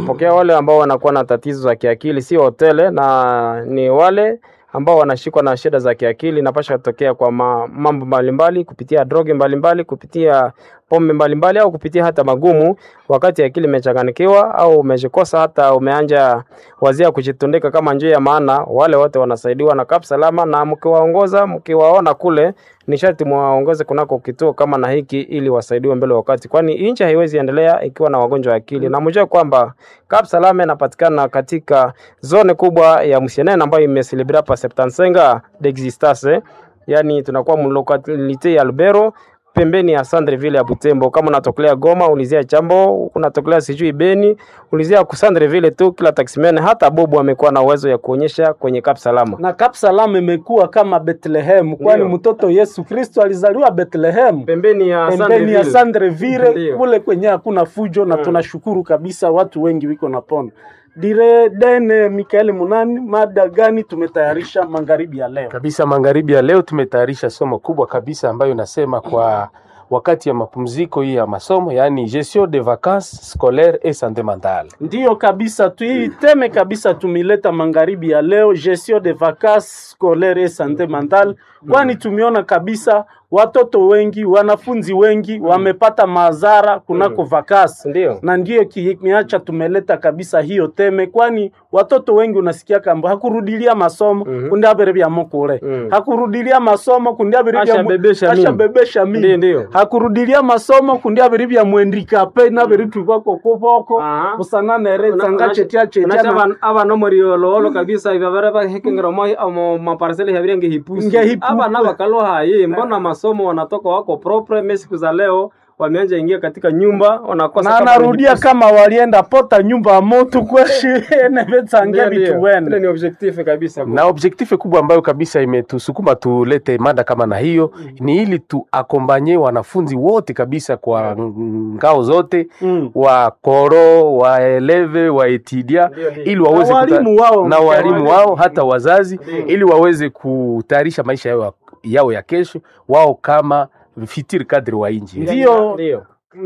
tunapokea wale ambao wanakuwa na tatizo za kiakili, si hotele, na ni wale ambao wanashikwa na shida za kiakili, inapasha kutokea kwa ma, mambo mbalimbali kupitia droge mbalimbali, kupitia pombe mbalimbali au kupitia hata magumu, wakati akili imechanganikiwa au umejikosa hata umeanja wazia kujitundika kama njia ya maana, wale wote wanasaidiwa na Kap Salama, na mkiwaongoza mkiwaona kule ni sharti muwaongoze kunako kituo kama na hiki ili wasaidiwe mbele wakati, kwani nchi haiwezi endelea ikiwa na wagonjwa wa akili. Na mjue kwamba Kap Salama inapatikana katika zone kubwa ya Musienene ambayo imeselebra pa Septansenga d'existence, yani tunakuwa mlokalite ya Lubero pembeni ya Sandreville ya Butembo. Kama unatokelea Goma, ulizia Chambo, unatokelea sijui Beni, ulizia ku Sandreville tu. Kila taximene hata Bobo amekuwa na uwezo ya kuonyesha kwenye Kap Salama. na Kap Salama imekuwa kama Bethlehem, kwani Ndio. mtoto Yesu Kristo alizaliwa Bethlehem Pembeni ya pembeni ya Sandreville Ndio. kule kwenye hakuna fujo, na tunashukuru kabisa, watu wengi wiko na pona dire dene. Mikaeli Munani, mada gani tumetayarisha magharibi ya leo? kabisa. Magharibi ya leo tumetayarisha somo kubwa kabisa ambayo inasema kwa wakati ya mapumziko hii ya masomo, yaani gestion de vacances scolaires et santé mentale. Ndiyo kabisa tu hii teme kabisa tumileta magharibi ya leo, gestion de vacances scolaires et santé mentale, kwani tumeona kabisa watoto wengi, wanafunzi wengi wamepata madhara kunako vakasi Ndio. na ndiyo kimeacha tumeleta kabisa hiyo teme, kwani watoto wengi unasikia kamba hakurudilia masomo Mhm. kundi abere bya mukule Mhm. hakurudilia masomo kundi abere bya mu- Ashabebesha mimba. ashabebesha Ndio, mimba ndio. hakurudilia masomo kundi abere bya mwendikape nabere tubako kuboko Aha. busananere tsanga chetia chetia na- abana omuriololo kabisa ibabara bahekengera moi omo maparsele habirengi hipusi Ngehipusi. abana bakalo hayi mbona masomo wanatoka wako propre mimi siku za leo wameanza ingia katika nyumba wanakosa na kama anarudia hipusi. kama walienda pota nyumba ya moto kweshi nevetsange Ndio, vitu ndio. wene Ile ni objectif kabisa na objektife kubwa ambayo kabisa imetusukuma tulete mada kama na hiyo ni ili tuakombanye wanafunzi wote kabisa kwa ngao zote Mm. wa koro waeleve waetidia Ndio, ndio. ili waweze Na kuta- walimu wao. na walimu wao hata wazazi Ndio. ili waweze kutayarisha maisha yao, yao ya kesho wao kama fitiri kadri wa inji Ndio. ndio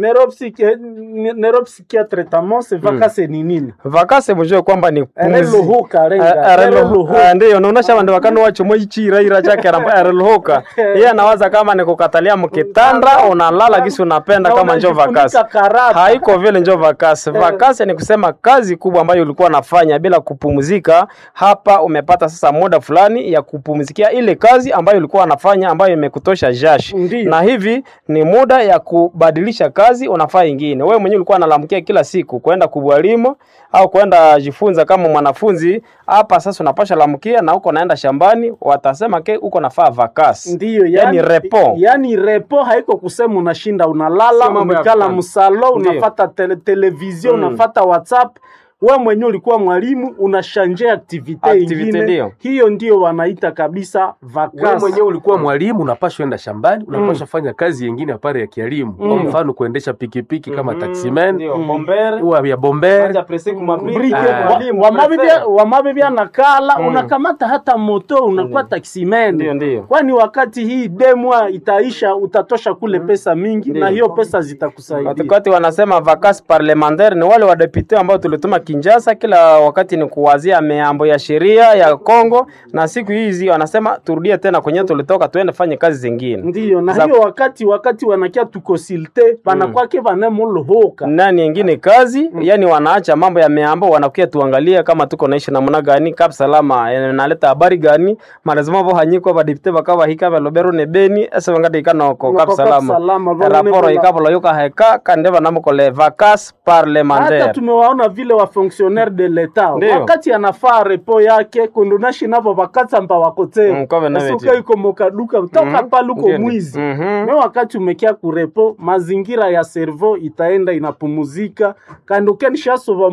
neuropsychiatre tamo se vakase ni nini vakase mujue kwamba ni pumzi. ereluhuka renga Ah, ereluhuka ah, ndiyo naonesha vandu vakano wachomo ichiraira chake arelhoka iye anawaza kama ni kukatalia mkitanda unalala kisi unapenda Na kama njo unajifunika vakasi karata. haiko vile njo vakasi vakasi ni kusema kazi kubwa ambayo ulikuwa nafanya bila kupumzika hapa umepata sasa muda fulani ya kupumzikia ile kazi ambayo ulikuwa unafanya ambayo imekutosha jashi Ndiyo. na hivi ni muda ya kubadilisha kazi unafaa ingine wewe mwenyewe ulikuwa unalamkia kila siku kwenda kubwalimu au kwenda jifunza kama mwanafunzi hapa sasa unapasha lamkia na huko naenda shambani watasema ke uko nafaa vakasi ndiyo yani repo yani repo haiko kusema unashinda unalala Sio mambo ya umekala kufanya. msalo Ndiyo. unafata tele, televizio Mm. unafata whatsapp we mwenyewe ulikuwa mwalimu unashanje aktivite Activite ingine ndiyo. hiyo ndio wanaita kabisa wewe vakasi mwenyewe ulikuwa mwalimu unapashwa enda shambani unapashwa fanya kazi yengine apare ya kielimu kwa Mm. mfano kuendesha pikipiki kama taximan Ndio, Mm. bombere wa ya bomber Anja presi kumabri- Brike, Ah. wa- mwalimu, wamabibia- prefere. wamabibia nakala Mm. unakamata hata moto unakuwa Ndio, taksimene ndio. kwani wakati hii demwa itaisha utatosha kule pesa mingi Ndio. na hiyo pesa zitakusaidia Wakati wanasema vacances parlementaire ni wale wadepute ambao tulituma Kinshasa, kila wakati ni kuwazia mambo ya sheria ya Kongo, na siku hizi wanasema turudie tena kwenye tulitoka, tuende fanye kazi zingine. ndiyo na Za- hiyo wakati wakati wanakia tukonsilte banakwake vanemolohoka nani yengine kazi yani wanaacha mambo ya meambo wanakuya tuangalie kama tuko naishi namna gani kap salama eh, naleta habari gani malazima vo hanyiko badipte bakaba hika balobero ne beni ese wangati ikano ko kap Noko Cap salama Salama, vo raporo nene ikabolo yuka heka kande banamukole vacances hata parlementaire tumewaona vile wa fonctionnaire de l'etat Ndio. wakati anafaa repo yake kundunashi navo vakatsamba Mm, wakoteo kove na esuka veti. iko mokaduka toka Mhm. paluko Ndio, ndio. mwizi Mhm. me wakati umekia kurepo mazingira ya servo itaenda inapumuzika kandi ukenishasova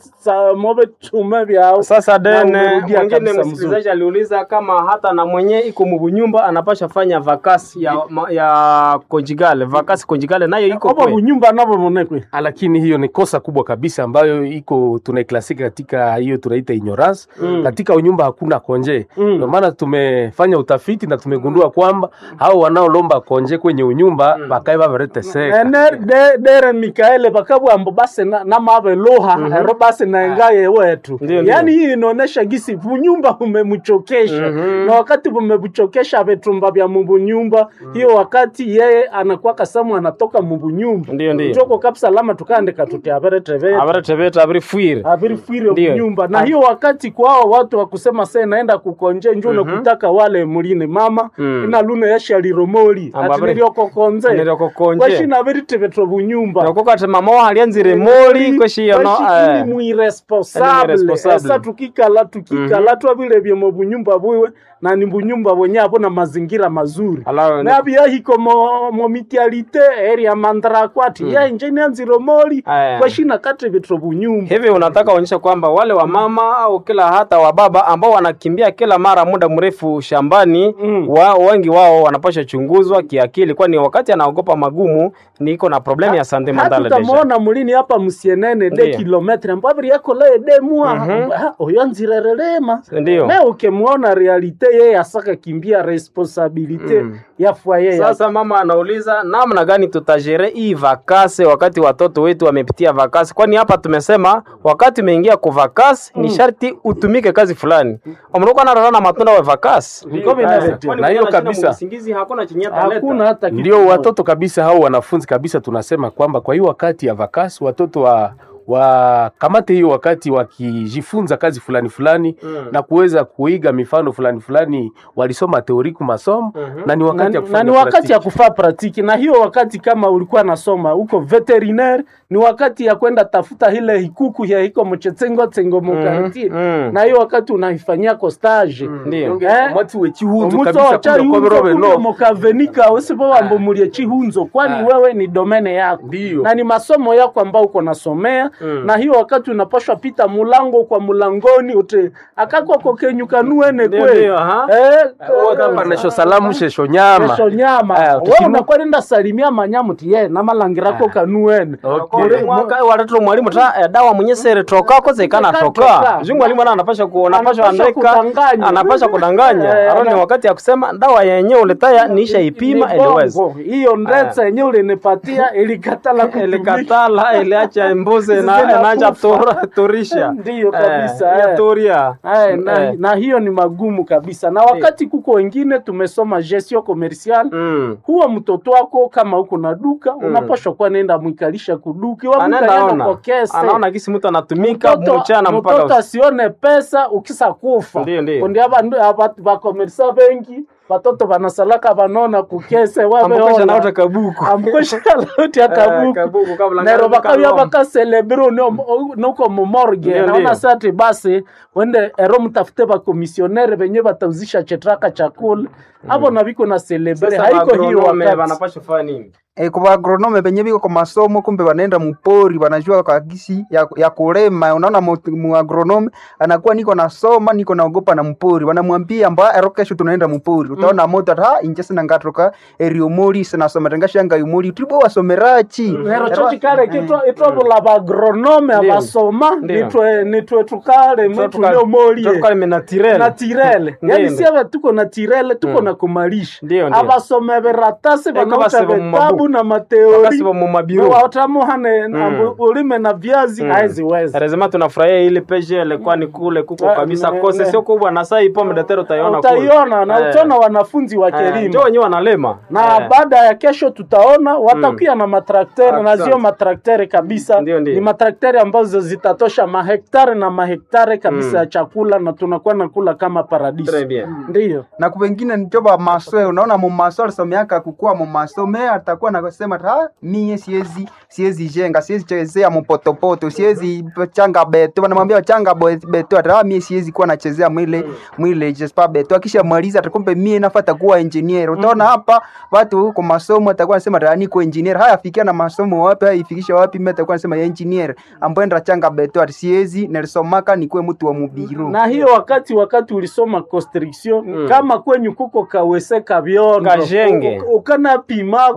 mobe tume vyao Sasa Na dene umerudia mwingine kabisa mzuri. msikilizaji aliuliza kama hata na mwenye iko mubunyumba anapasha fanya vakasi ya, ma- ya konjigale vakasi konjigale nayo iko obo kwe bunyumba navo monekwe lakini hiyo ni kosa kubwa kabisa ambayo iko tunaiklasika katika hiyo tunaita ignorance Mm. katika unyumba hakuna konje Mm. ndio maana tumefanya utafiti na tumegundua kwamba hao wanaolomba konje kwenye unyumba bakae babareteseka ene de- dere mikaele bakabwambo base na- namabeluha ero base naengaye wetu Ndio, ndio. yaani hii inaonesha gisi bunyumba bumemchokesha na wakati bumemchokesha vitumba vya mubunyumba hiyo wakati yeye anakuwa kasamu anatoka mubunyumba Ndio, ndio. njoko kabisa lama tukandika tuti aberetevete abaretebeta abirifwire abirifwire Ndio. kunyumba na hiyo wakati kwao watu wakusema se naenda kukonje njo nakutaka wale muline mama Mm. ina luna yasha liromoli Amba abiri- atiniriokokonze Niriokokonje. kwashina abiritevetwa bunyumba nakokati mama wahalianzire moli kweshiyono Kwashikili mwiresponsable irresponsable. esa tukikala tukikala twabilebye mu bunyumba bwiwe na ni bunyumba bwenye abo na mazingira mazuri Ala- nabyahiko mo, mo mitialite area mandrakwati mm. yainje nianzire moli Aya. kwashina katebetwa bunyumba hivi unataka uonyesha kwamba wale wa mama au kila hata wa baba ambao wanakimbia kila mara muda mrefu shambani Mm. wa, wengi wao wanapasha chunguzwa kiakili kwani wakati anaogopa magumu niko na problemu ya sante mentale deja hatutamwona mulini hapa musienene de Ndiyo. kilometre mbabiri yako le demua Ah, oyo nzirerelema Ndiyo. me ukemwona realite yeye asaka kimbia responsabilite Mm. ya fwaye yake. Sasa mama anauliza namna gani tutajere hii vakase wakati watoto wetu wamepitia vakasi, kwani hapa tumesema wakati umeingia ku vakasi ni sharti utumike kazi fulani. Omruko na na matunda wa vakasi. Ndio vinavyo- Kwani Na hiyo mwenye anashinda kabisa. musingizi hakuna chenye ataleta. hakuna hata kitu ndio moja. watoto kabisa hao wanafunzi kabisa tunasema kwamba kwa hiyo wakati ya vakasi watoto wa wakamate hiyo wakati wakijifunza kazi fulani fulani Mm. na kuweza kuiga mifano fulani fulani walisoma teoriku masomo Mhm. na ni na, wakati ya na kufanya ni wakati praktiki. ya kufaa pratiki na hiyo wakati kama ulikuwa nasoma huko veterinaire ni wakati ya kwenda tafuta ile hikuku ya hiko mchetsengo tsengo mukartie mm. na hiyo wakati unaifanyia ko stage Ndio. Eh? Mwati we chihunzo omuto kabisa wacha kumbe kwa ihunzo birobe kumbe no mukavenika wesibo wambo mulie chihunzo kwani Ah. wewe ni domene yako Ndio. na ni masomo yako ambao uko nasomea Mm. na hiyo wakati unapashwa pita mulango kwa mulangoni ute akakwa kokenyukanuene Ndio, kwe ndio, aha. eh, hapa nesho salamu shesho nyama kesho nyama Aya, wewe tukimu- unakuwa nenda salimia manyamu ti ye namalangirako kanuene Okay. Kule mwaka watatu mwalimu ta eh, dawa mwenye sere toka ko zekana Toka. toka. Jungu mwalimu ana anapasha ku anapasha Anapasha andika kudanganya. anapasha kudanganya. Eh, Aro ni ana- wakati ya kusema dawa yenyewe uletaya niisha ipima Ni eliweza. bongo. hiyo ndetsa yenyewe ulinipatia ilikatala kutumika. Ilikatala iliacha mbuzi na Zinakufa. inaanza tura- turisha. Ndiyo kabisa, Eh, eh. turia. Ay, na, Eh. na hiyo ni magumu kabisa na wakati kuko wengine tumesoma gestion commercial Mm. huwa mtoto wako kama uko na duka unapashwa kuwa nenda mwikalisha kuduki wa Anaenda mwikalienda ona. kwa kese Anaona kisi mtu anatumika Mtoto- mchana mpaka mtoto usiku. asione pesa ukisa kufa Ndiyo, ndiyo. kundi aba bakomerisa bengi batoto banasalaka banona kukese Ambokesha naota wabeona kabuku. ambukosha lauti Eh, akabuku kabuku kabla nero ngari bakabya kaloma. bakaselebre nuko mumorge Ndiyo, naona ndiyo. sati basi wende ero mtafute bakomisionere benye batauzisha chetraka chakula abo na biko na celebre Sasa haiko hiyo agronome wakati wanapasha kufanya nini? E, kwa agronome benye biko kwa masomo kumbe wanaenda mpori wanajua kagisi ya, ya kulema. Unaona mu- mu agronome anakuwa niko nasoma niko naogopa na mpori, wanamwambia mba ero kesho tunaenda mpori, utaona moto ata inje sina ngatoka erio mori sina soma tangashanga yumori tribo wasomerachi nero chochi kale kitwa itwabula bagronome Ndiyo. abasoma Ndiyo. nitwe nitwe tukale mwitu Tukale- neomolie tukale menatirel. natirele Ndiyo, yani ndiyo. siave tuko natirele tuko na kumalisha Ndiyo, ndiyo. abasome beratasi Eko banauta basiba mu vitabu mabuku. na mateori Wakati wa mu mabiro. watamuhane ulime na viazi haeziweza Lazima tunafurahia ile peje ilikuwa ni kule kuko Ah, kabisa ne- kose ne- sio kubwa na saa ipo mdatero utaiona kule. utaiona na Eh. utaona wanafunzi wa Eh, kelimo Ndio wenyewe wanalema. na Eh. baada ya kesho tutaona watakuya na matraktere na Asante. zio matraktere kabisa Ndio, ndio. ni matraktere ambazo zitatosha mahektare na mahektare kabisa ya chakula na tunakuwa nakula kama paradiso Très bien. ndiyo na kubengine njoba masoe unaona mumaso alisomeaka kukua mumaso me atakuwa nakasema ha mie siezi siezi jenga siezi chezea mupotopoto siezi changa beto wanamwambia changa bo- beto ata "Ah, mie siezi kuwa nachezea mwile mwile jespa beto akisha maliza atakumbe mie nafata kuwa engineer utaona hapa watu huko masomo atakuwa anasema "Ah, niko engineer haya fikia na masomo wapi haya ifikisha wapi mimi atakuwa anasema ya engineer ambaye ndo changa beto ati siezi nilisomaka nikuwe mtu wa mubiru na hiyo wakati wakati ulisoma constriction Mm. kama kwenyu kuko kawese kabyondo Kajenge. u- u- ukana pimako Ukana bieke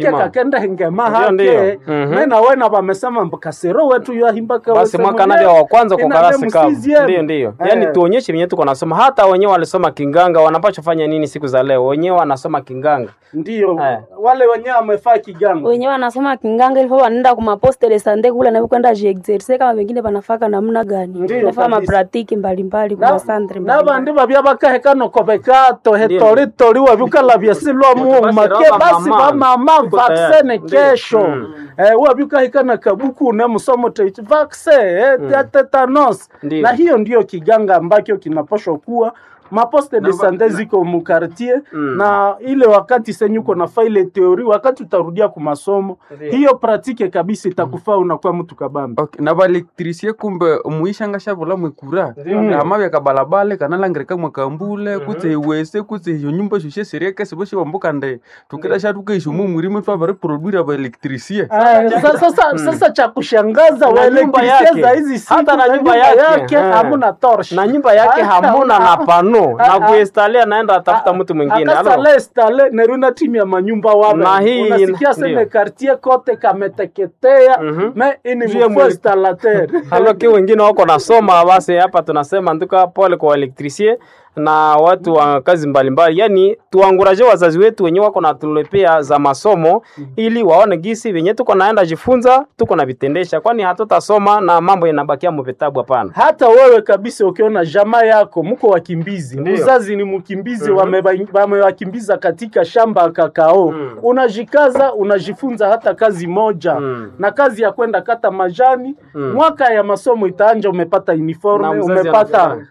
Effectivement. kakenda hengema Ndio, hake ndio. Mhm. mena wena vamesema mbakasero wetu yahimbaka basi mwaka navya wa kwanza kwa karasi kavu ndio ndio yaani tuonyeshe venye tuko nasoma hata wenyewe walisoma kinganga wanapaswa fanya nini siku za leo wenyewe wanasoma kinganga ndio Eh. wale wenyewe wamefaa kiganga wenyewe wanasoma kinganga ilifo wanaenda kumaposte de sante kule na kwenda jiexerse kama wengine wanafaka namna gani Ndio, nafaa kabisa. mapratiki mbalimbali kuma santre nabandi babya bakahekano kobeka tohetori wabyukala byasilwa muuma basi ke roba basi mama. bamama Tuko vaksene tayari. Ndio. kesho Mm. eh, wabyukahikana kabuku ne musomo teiti vakse eh, ya tetanos Ndio. na hiyo ndio kiganga ambacho kinapashwa kuwa maposte de sante ziko mukartier Mm. na ile wakati senyuko na faile teori wakati utarudia kumasomo Ndio. hiyo pratike kabisa itakufaa unakuwa mtu kabambi okay. na baelektrisie kumbe muishanga shavula mwekura Ndio. amavya kabalabale kanalangirika mwakambule kutse iwese kutse iyo nyumba shushe seriekese boshi wambuka nde tukira shatukeisho mumwirime twavari produire baelektrisie Aya, sa- sasa sasa cha kushangaza Na nyumba waelektrisia yake. za hizi siku Hata na na nyumba nyumba yake. yake Eh. hamuna torch na nyumba yake Hata hamuna una- na pano Ah, na ah. kuinstalia naenda atafuta mtu mwingine Alo. akasale stale neruna timu ya manyumba wawe Na hii- unasikia seme ndio. quartier kote kameteketea Mhm. me ini Juu ya mfo mwele- installateur haloki wengine wako nasoma basi hapa tunasema nduka pole kwa elektrisie na watu wa kazi mbalimbali yani tuanguraje wazazi wetu wenyewe wako natulepea za masomo ili waone gisi venye tuko naenda jifunza tuko na vitendesha kwani hatutasoma na mambo inabakia muvitabu hapana hata wewe kabisa ukiona jamaa yako mko wakimbizi Ndio. mzazi ni mkimbizi Mhm. wameba- wamewakimbiza katika shamba ya kakao Mm. unajikaza unajifunza hata kazi moja Mm. na kazi ya kwenda kata majani Mm. mwaka ya masomo itaanja umepata Na uniforme mzazi umepata anafurahi.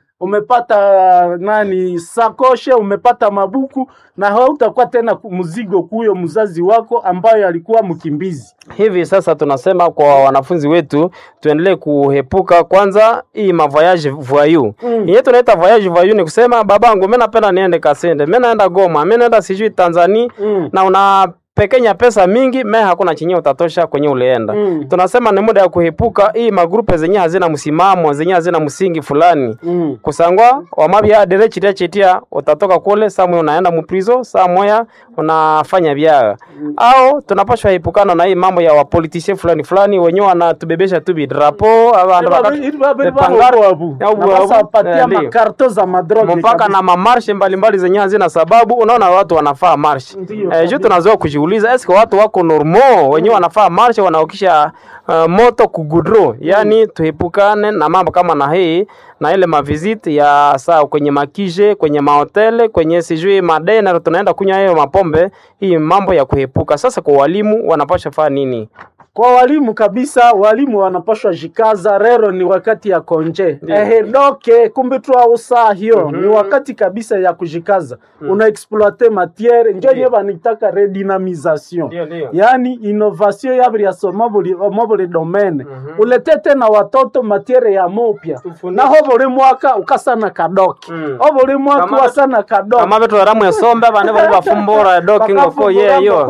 umepata nani sakoshe umepata mabuku na hautakuwa tena ku- mzigo kuyo mzazi wako ambayo alikuwa mkimbizi hivi sasa tunasema kwa wanafunzi wetu tuendelee kuhepuka kwanza hii mavoyage voyou Mm. yenye tunaita voyage voyou ni kusema babangu mimi napenda niende Kasende mimi naenda Goma mimi naenda sijui Tanzania Mm. na una pekenya pesa mingi me hakuna chenye utatosha kwenye ulienda Mm. tunasema ni muda ya kuhepuka hii magrupe zenye hazina msimamo zenye hazina msingi fulani Mm. kusangwa wamabya dere chitia chitia utatoka kule saa moya unaenda muprizo saa moya unafanya byaa au tunapashwa epukana na hii mambo ya wapolitisie fulani fulani wenyewe wanatubebesha tu bidrapo abandu bakati- Pangari- au- au- patia eh, ndio. makarto za madroge mpaka kabisa. na mamarshe mbalimbali zenye hazina sababu unaona watu wanafaa marshe Ndio, eh, kabisa. juu tunazoa kujiuliza eske watu wako normo wenyewe wanafaa marshe wanaokisha uh, moto kugudro yani tuepukane na mambo kama na hii na ile maviziti ya saa kwenye makije kwenye mahotele kwenye sijui madena tunaenda kunywa hiyo mapombe hii mambo ya kuepuka sasa kwa walimu wanapasha faa nini kwa walimu kabisa walimu wanapashwa jikaza rero ni wakati ya konje Ndio. ehe doke kumbe twausa hiyo ni wakati kabisa ya kujikaza una exploite matiere njo nye vanitaka redynamisation Ndio, ndio. yani innovation yabiriaso mobuli domaine ulete tena watoto matiere ya mopya Tufundishe. naho buli mwaka ukasana kadoki Mm. o buli mwaka Kama- wasana kadoki kama vetu eramu esombe vane vali vafumbura dokingoko yeyo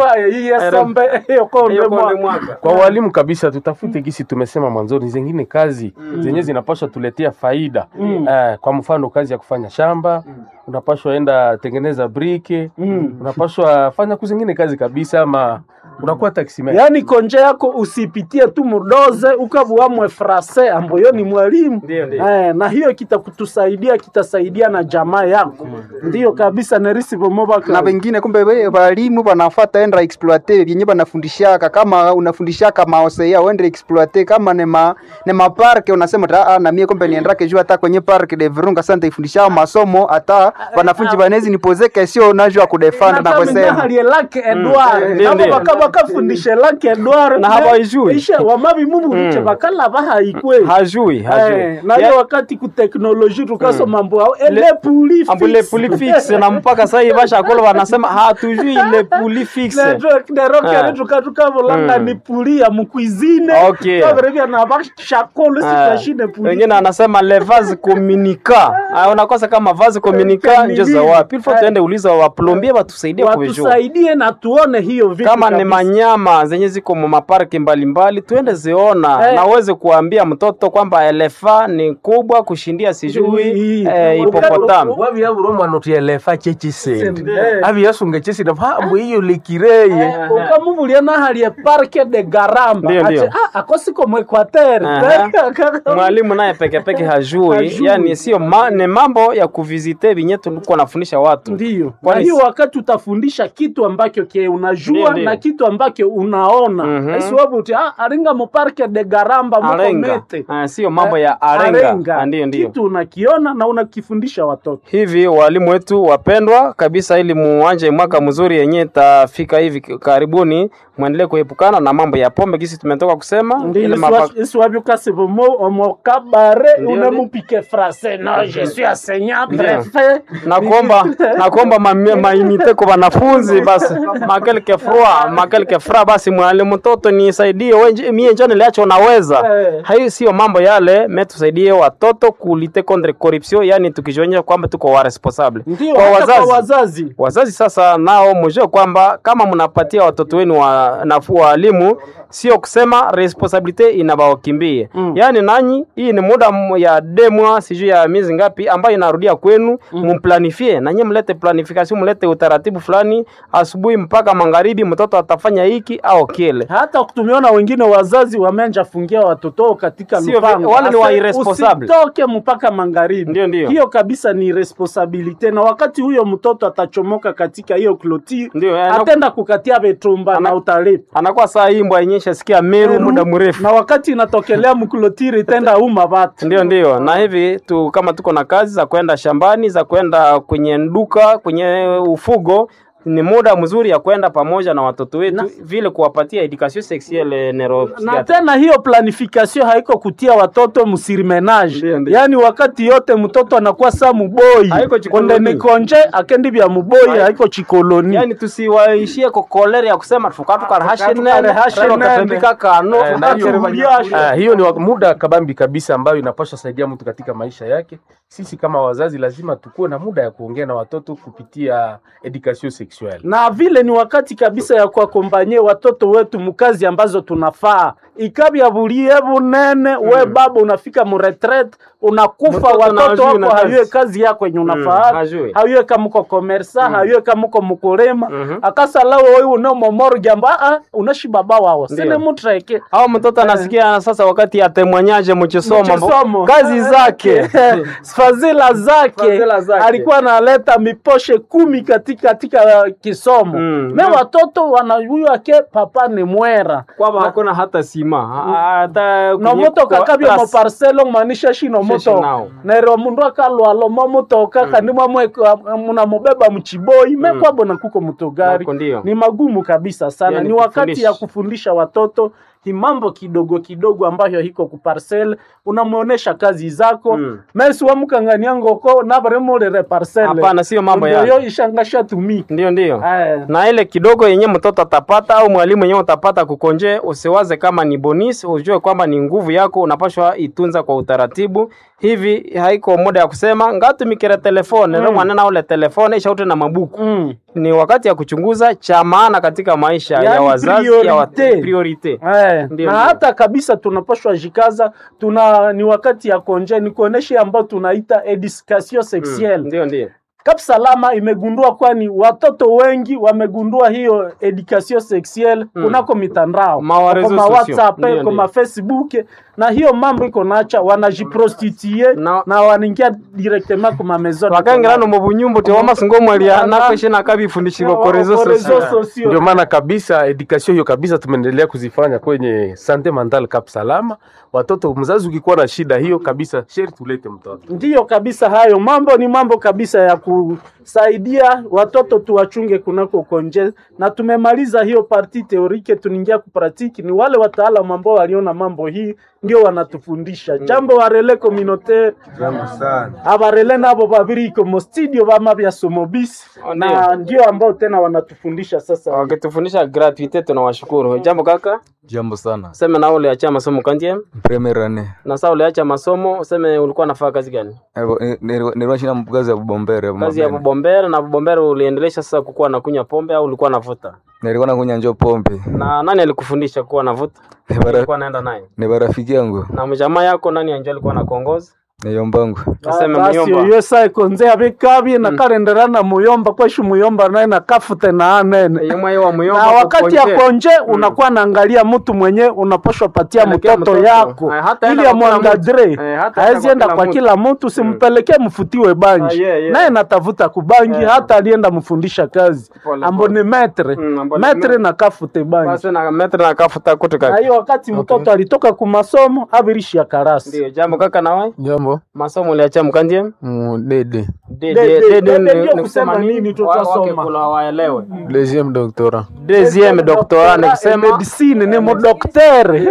kwa walimu kabisa tutafute gisi tumesema mwanzoni zengine kazi zenye zinapashwa tuletea faida eh, kwa mfano kazi ya kufanya shamba unapashwa enda tengeneza brike unapashwa fanya kuzingine kazi kabisa ama unakuwa taximan yaani konje yako usipitie tu mudoze ukavuamwe frase ambayo ni mwalimu Ndio, ndio. eh, na hiyo kitakutusaidia kitasaidia na jamaa yako ndiyo kabisa nerisi na vomobaka wengine kumbe we walimu wanafata enda exploite vyenye wanafundishaka kama unafundishaka maosea uende exploite kama ne ma ne maparke unasema ta ah, na mie kumbe niendake juu hata kwenye park de Virunga sante ifundishao masomo hata wanafunzi banezi nipoze kesio najua kudefend na kusema halie lake edward Ndio, nabo ndio. baka bakafundishe lake edward Na habaijui. ishe wamabi mumu biche bakala bahaikwe hajui hajui Eh, na hiyo wakati ku teknoloji tukaso mambo ao ele puli ambule puli fixe na mpaka sasa hivi bashakolo wanasema hatujui ile puli fixe nerokere Ah. tukatukavolangaa Mm. ni puli ya mukwizine Okay. kaverevya na bashakolo Ah, sikashine puli wengine anasema le vase communica Ah, unakosa kama vase communica njo za wapi ilifo tuende uliza waplombie watusaidie kuvijua watusaidie na tuone hiyo vitu kama ni kabisa. manyama zenye ziko mu maparki mbalimbali tuende ziona Eh. na uweze kuambia mtoto kwamba elefa ni kubwa kushindia sijui Hii. eh, hipopotamu wavyavura omwana oti elefa chechisende Eh. aviyasunga chesinde mpambu iyo likireye ukamuvulia nahalie parke de garamba Ndio, ndio. Ati, ah, akosiko mwekwatere Aha. mwalimu naye pekepeke hajui, Hajui. yani sio ma, ni mambo ya kuvizite vinye tulikuwa nafundisha watu Ndiyo. Na Kwani hiyo si- wakati utafundisha kitu ambacho ke unajua Ndiyo, ndiyo. na kitu ambacho unaona Mhm. aisiwapo uti ah, aringa muparke de garamba muko arenga mete Ah, sio mambo ya arenga, Arenga. Ah, ndiyo ndiyo kitu unakiona na unakifundisha watoto hivi walimu wetu wapendwa kabisa, ili muanje mwaka mzuri yenye itafika hivi karibuni, mwendelee kuepukana na mambo ya pombe, kisi tumetoka kusema ile mapa- isiwavyukasi vomo omokabare Ndiyo, unemupike frase no je suis enseignant Ndiyo. prefet na kuomba na kuomba ma- mainite kwa wanafunzi basi makelke frua makelke frua basi mwalimu mtoto nisaidie wenje mie njoo niliacho unaweza Eh. hayo sio mambo yale me tusaidie watoto kulite contre corruption yani tukijionyesha kwamba tuko wa responsable ndio kwa hata wazazi kwa wazazi wazazi sasa nao mjue kwamba kama mnapatia watoto wenu wa nafuu walimu, sio kusema responsibility inabawakimbie Mm. yaani nanyi, hii ni muda m- ya demwa sijui ya miezi ngapi ambayo inarudia kwenu, mumplanifie nanyi, mlete planification, mlete utaratibu fulani, asubuhi mpaka magharibi, mtoto atafanya hiki au kile. hata tumeona wengine wazazi wameanja fungia watoto wao katika Sio lupango vi- wale ni wa Ase- irresponsible. usitoke mpaka magharibi Ndio, ndio. hiyo kabisa ni responsabilite na wakati huyo mtoto atachomoka katika hiyo kloti Ndio, eh, na- atenda kukatia vetumba na utalipa Anakuwa saa hii mbwa yenyewe shasikia meru muda mrefu. na wakati inatokelea mklotiri itenda uma vatu Ndio, ndio. Na hivi tu kama tuko na kazi za kwenda shambani, za kwenda kwenye duka, kwenye ufugo, ni muda mzuri ya kwenda pamoja na watoto wetu, vile kuwapatia education sexuelle na neuropsychiatrique. tena hiyo planification haiko kutia watoto msirimenage Ndio, ndio. yaani wakati yote mtoto anakuwa sa muboi Haiko chikoloni. konde nikonje akendi vya muboi haiko chikoloni Yani tusiwaishie ko kolere ya kusema tukatukara Tukare hashe nene. katembika kano Eh, na hiyo- Tuliasha. Ah, hiyo ni wa- muda kabambi kabisa ambayo inapaswa saidia mtu katika maisha yake. Sisi kama wazazi lazima tukuwe na muda ya kuongea na watoto kupitia education sexuelle. na vile ni wakati kabisa ya kuakompanye watoto wetu mukazi ambazo tunafaa ikabya bulie bunene we baba unafika muretret unakufa Mtoto na watoto hajui na wako kazi. hayue kazi yako yenye unafaa hajui. hayue kamuko komersa hayue kamuko mukulima Mhm. akasalawo wewe unomomoro amba ah unashi baba wao sine Ndio. mutreke au mtoto anasikia sasa wakati atemwanyaje mchisomo Mchisomo. kazi zake fadhila zake Fadhila zake. alikuwa analeta miposhe kumi katika katika uh, kisomo Mm. me watoto wanajua ke papa ni mwera kwamba hakuna hata sima hata no kwenye motoka kwa- kabya class. moparcelo manisha shino Sheshi motoka nao. nero mundu akalwalo momutoka kandi mwamwe munamubeba mchiboi mekwabo na kuko mutogari Nako ndio. ni magumu kabisa sana Yani ni wakati kufundisha. ya kufundisha watoto ni mambo kidogo kidogo ambayo hiko kuparcel unamuonesha kazi zako Mm. mesi wamukangania ngoko nabaremolere parcel Hapana, sio mambo Ndio yale. yo ishangasha tumika ndio ndio Aya. na ile kidogo yenye mtoto atapata au mwalimu yenyewe utapata kukonje, usiwaze kama ni bonus, ujue kwamba ni nguvu yako, unapashwa itunza kwa utaratibu. Hivi haiko muda ya kusema ngatumikire telefone mm. mwanana ule telefone ishaute na mabuku Mm. ni wakati ya kuchunguza cha maana katika maisha ya Yani wazazi ya wat- priorite. priorite. Eh, Ndio, na ndio. hata kabisa tunapashwa jikaza tuna ni wakati ya konje ni kuonesha ambao tunaita education sexuelle Ndio ndio Kap Salama imegundua kwani watoto wengi wamegundua hiyo education sexuelle Mm. kunako mitandao Ma wa réseaux kwa sociaux. WhatsApp Ndio, kwa ndio. Facebook na hiyo mambo iko nacha wanajiprostitue Na- na wanaingia directement kwa maison de wakangirano mu bunyumbu ti wamasingo mwalia nakeshina kabifundishirwa ko rezo Kwa sosio réseaux sociaux. Ndio maana kabisa education hiyo kabisa tumeendelea kuzifanya kwenye sante mental Cap Salama. Watoto, mzazi ukikuwa na shida hiyo kabisa, sheri tulete mtoto. Ndiyo kabisa, hayo mambo ni mambo kabisa ya kusaidia watoto tuwachunge kunako konje, na tumemaliza hiyo parti teorike, tunaingia kupratiki. Ni wale wataalamu ambao waliona mambo hii ndio wanatufundisha jambo warele communautaire Jambo sana. abarele nabo babiri iko mu studio bama bya somobisi Oh, na ndio ambao tena wanatufundisha sasa. wakitufundisha gratuite tunawashukuru jambo kaka Jambo sana. useme na uliacha masomo kandie Premier ane. na saa uliacha masomo useme ulikuwa nafaa kazi gani Nilikuwa shina kazi ya bombere. kazi ya bubombere na bubombere uliendelesha sasa kukuwa nakunywa pombe au ulikuwa navuta? nilikuwa nakunywa njo pombe Na nani alikufundisha kuwa navuta? Ni bara- Ulikuwa naenda naye ni barafiki yangu na mjamaa yako nani anjo alikuwa nakuongoza? niyombangu Tuseme basi muyomba. oyo sa ekonze abikabye nakarendera na muyomba kweshu muyomba naye nakafute na anene Yemwe wa muyomba na wakati ya kuponje. konje unakuwa naangalia mtu mwenye unaposhwa patia Pelekea mtoto mtoto. yako Eh, hata ili enda kwa kila amwangadre mtu. Eh, hata haezi enda enda kwa kwa kila kila mtu simpelekee mfutiwe banji Ah, yeah, yeah. naye natafuta kubangi hata alienda mfundisha kazi Pole, ambo ni metre Mm, ambo ni metre metre. na kafute banji Basi na metre na kafuta kutu na kaka. hiyo wakati mtoto alitoka kumasomo abirishi ya karasi Ndio jambo kaka na wewe? Jambo Masomo uliacha mkandie? mudede Dede Dede, dede dede ni- ndio ni kusema kusema nini nini? tu Wa- twasoma. wake kula waelewe. deuxième doctorat Deuxième doctorat ni kusema medicine ni mudoktere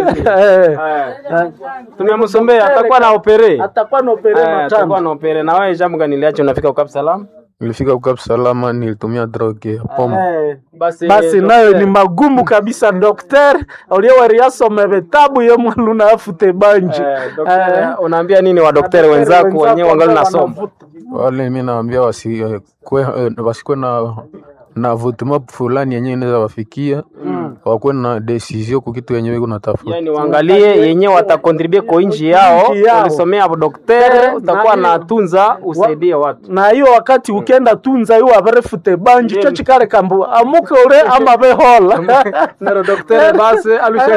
tumemsombea atakuwa na opere. atakuwa na opere Eh, atakuwa matano na opere. Na wewe jambo gani uliacha unafika ukap salam? nilifika ukap salama nilitumia droge ya pombe Eh. Basi basi nayo ni magumu kabisa dokter uliewariasome vitabu ye mwaluna afute banji Eh, daktari, unaambia nini wa daktari wenzako wenyewe wangali nasoma? wale mi naambia wasikwe wasikwe na na vutuma fulani yenyewe inaweza wafikia wakuwe na decision ku kitu yenyewe iko natafuta Yani waangalie yenyewe watakontribue kwa inji yao. Inchi yao. Ulisomea daktari, Eh, utakuwa na- na tunza usaidie watu. na hiyo wakati ukenda tunza iwo avarefute banji cho chikale kambu amuke ule ama vehola Nero daktari basi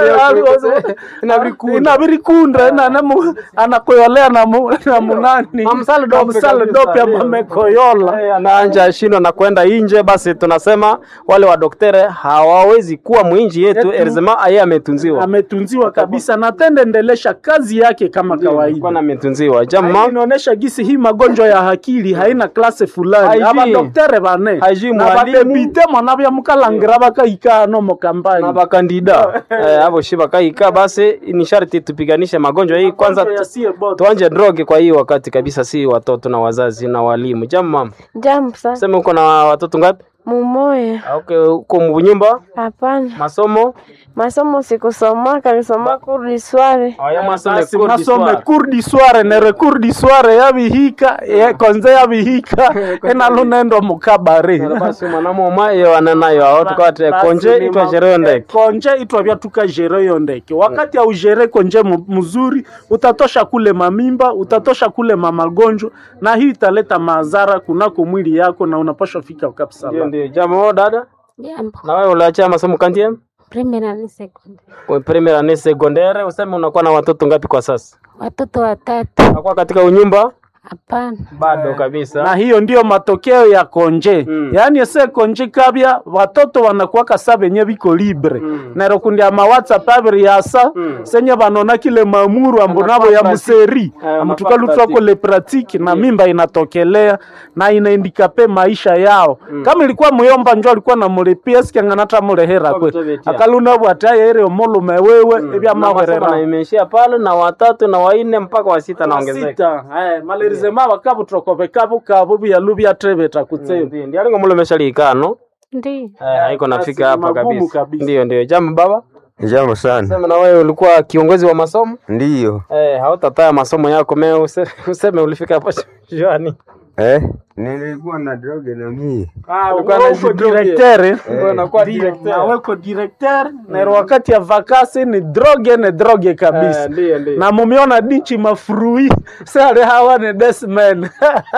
inavirikunde nanemu anakoyolea na mu- na munani Amsale dope Amsale kabisa, dope yeah. amamekoyola Eh, anaanja shindwa na kwenda inje, basi tunasema wale wa daktari hawawezi kuwa mwinji yetu, Yetu. erzema aye ametunziwa ametunziwa kabisa na tende endelesha kazi yake kama kawaida Kwana ametunziwa jama Hii inaonyesha gisi hii magonjwa ya akili haina klase fulani Haijui. abadoktere bane Haijui na mwalimu. badepite mwana byamukalangira bakaikano na mukambani bakandida eh, abo shi bakaika, basi ni sharti tupiganishe magonjwa hii kwanza, tu- yasie bote tuanje droge kwa hii wakati kabisa, si watoto na wazazi na walimu. Jamu mama, Jambo sana. sema uko na watoto ngapi? Mumoya. Ah, Okay, uko mbunyumba Hapana. masomo Masomo sikusomaka, nilisoma kurdi sware. aya masome basi kurdi masome swara. kurdi sware nere kurdi sware yabihika ye- konze yabihika enalunendo mukabare basi mwanamoma iyo ananayo ao tukawate Basi konje ni itwa ma- sherehe ndeke konje itwa vya tukajere yo ndeke wakati aujere konje mu- mzuri utatosha kule mamimba utatosha kule mamagonjwa na hii italeta madhara kunako mwili yako na unapaswa fika kabisa ndio ndio jambo dada Jambo. na wewe uliacha masomo kantie Primera ni sekunde. Kwa premier ane secondaire useme unakuwa na watoto ngapi kwa sasa Watoto watatu. unakuwa katika unyumba Hapana. bado kabisa na hiyo ndiyo matokeo ya konje Mm. yaani ese konje kabya watoto wanakuwaka sa benye biko libre Mm. nero kundi ama whatsapp abiri yasa Mm. senye banona kile mamuru ambo nabo Anakuwa ya pratique. museri Eh, amutuka anakuwa lutwako le pratique na mimba inatokelea na inaindikape maisha yao kama ilikuwa muyomba njo alikuwa namulipia sikianganata mulehera kwe Kutobetia. akaluna bwataye ere omulume wewe ebya na masomo mahwerera na imeishia pale na watatu na waine mpaka wa sita naongezeka sita eh, malerizema bakabutrokove kabu kabu byalu byatrebeta kutsema ndio ndio alingo mulo meshalikano Ndiyo. eh haiko Basi nafika ni hapa magumu kabisa kabisa. ndio ndio jambo baba jambo sana sema na wewe ulikuwa kiongozi wa masomo ndiyo eh hautataya masomo yako me use- useme ulifika hapo shwani eh? nilikuwa na droge na mie Ulikuwa na uko jidroge. directeur Ndio unakuwa Ndio, directeur. na weko directeur na wakati ya vakasi ni droge ne droge kabisa Eh, ndio ndio na mumiona dichi mafurui sare hawa ne desmen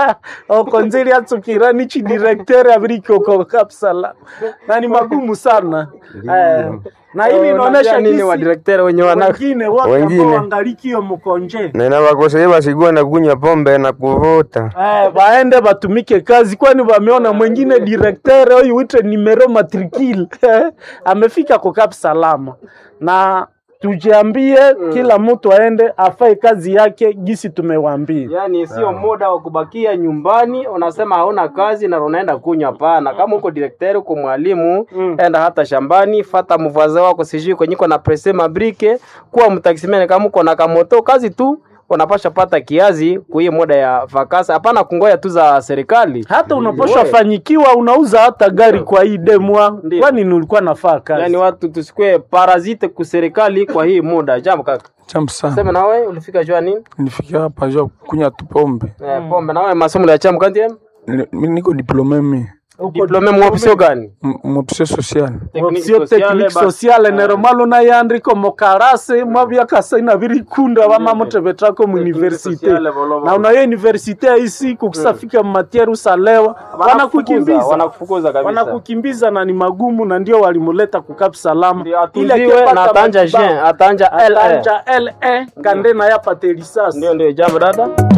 okonzili atsukira nichi directeur abiriki oko kapsala na ni magumu sana eh, na hili Oh, inaonyesha unajua nini wa jinsi directeur wenye wana wengine wote Wengine. ambao wangalikio mkonje nena wakoseye wasikuwa na kunywa pombe na kuvuta Eh, baende batumike kazi, kwani wameona mwingine directeur huyu wite numero matricule amefika kwa Cap Salama, na tujiambie kila mtu aende afanye kazi yake gisi tumewaambia. Yaani sio muda wa kubakia nyumbani, unasema hauna kazi na unaenda kunywa. Hapana, kama uko direkteri, uko mwalimu, enda hata shambani, fata mvaze wako, sijui kwenye uko na presse mabrike, kuwa mtaksimene. Kama uko na kamoto, kazi tu unapasha pata kiazi kuiye muda ya vakasa. Hapana kungoya tu za serikali. Hata unaposha Wewe. fanyikiwa unauza hata gari kwa hii demwa, Ndio. kwani nilikuwa nafaa kazi Yaani watu tusikue parazite ku serikali kwa hii muda. Jambo kaka, Jambo sana. sema nawe ulifika jua nini? Nilifikia hapa jua kunywa tu pombe. Eh, pombe nawe masomo ya chamu kanti Ni- mi niko diplome mi diplome mwopsio gani M- mwopsio social option technique sociale neromalo nayandiko mokarase mwavyakasaina virikunda vamamotevetrako muuniversite na unayo universite yaisi kukisafika matiere usalewa wanakukimbiza wanakufukuza kabisa wanakukimbiza na ni magumu na ndio walimuleta kukapi salama Ili atuziwe akipata na atanja matibabu, Jean atanja LA atanja le kande na yapate lisasi ndio ndio jambo dada